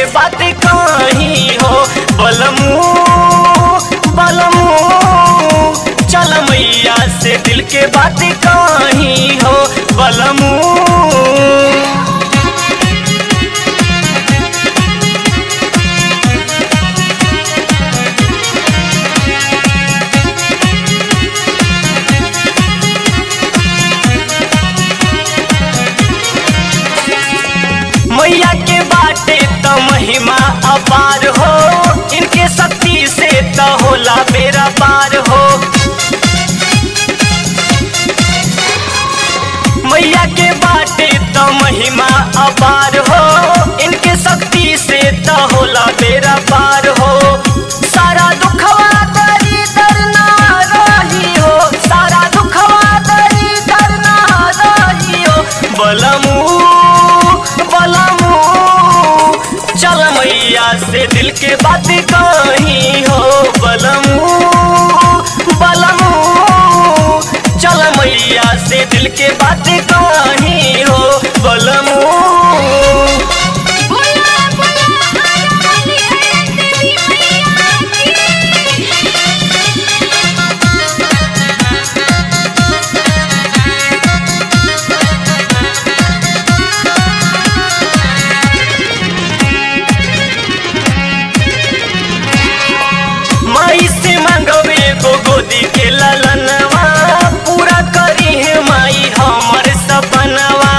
बात कहीं हो बलमू बलमू चल मैया से दिल के बात कहीं हो बलमू मैया के बाटे तो महिमा अपार हो इनके शक्ति से तो होला बेरा पार हो मैया के बाटे तो महिमा अपार हो इनके शक्ति से तो होला बेरा पार हो सारा दुखवा दरी दरना रही हो सारा दुखवा दरी दरना रही हो बलमू बलमू चल मैया से दिल के बात कहीं हो बलमू बलमू चल मैया से दिल के बात कहीं हो बलमू बोला बोला आया वाली है तेरी मैया माई से मांगवे गो गोदी के ललनवा पूरा करी है माई हमर सपनवा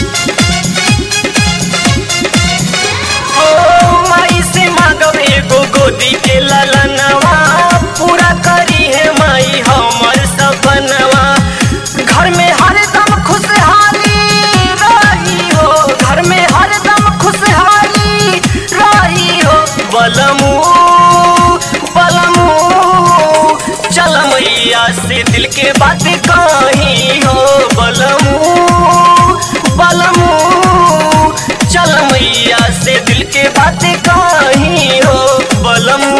ओ माई से मांगवे गो गोदी के ललनवा पूरा करी है माई हमर सपनवा घर में हरदम खुशहाली रही हो घर में हरदम खुशहाली रही हो बलमू बलमू चल मैया से दिल के बात कहीं हो बलमू बलमू चल मैया से दिल के बात कहीं हो बलमू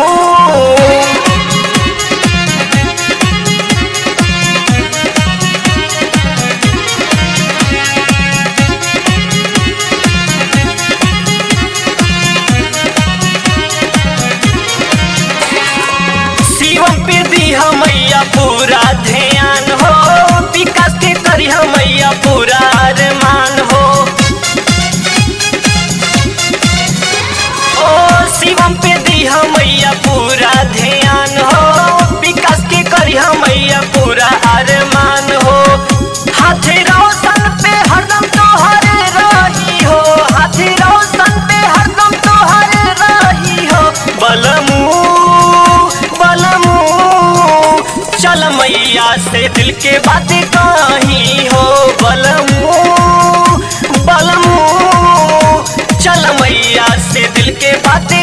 शिवम पे दी मैया पूरा ध्यान हो विकास के करी मैया पूरा अरमान हो ओ शिवम पे दी मैया पूरा ध्यान हो विकास के करी मैया पूरा अरमान हो हाथी रोशन पे हरदम तोहरे रही हो हाथी रोशन पे हरदम तोहरे रही हो बलमू बलमू चल मैया से दिल के बात कहीं हो बलमू बलमू चल मैया से दिल के बात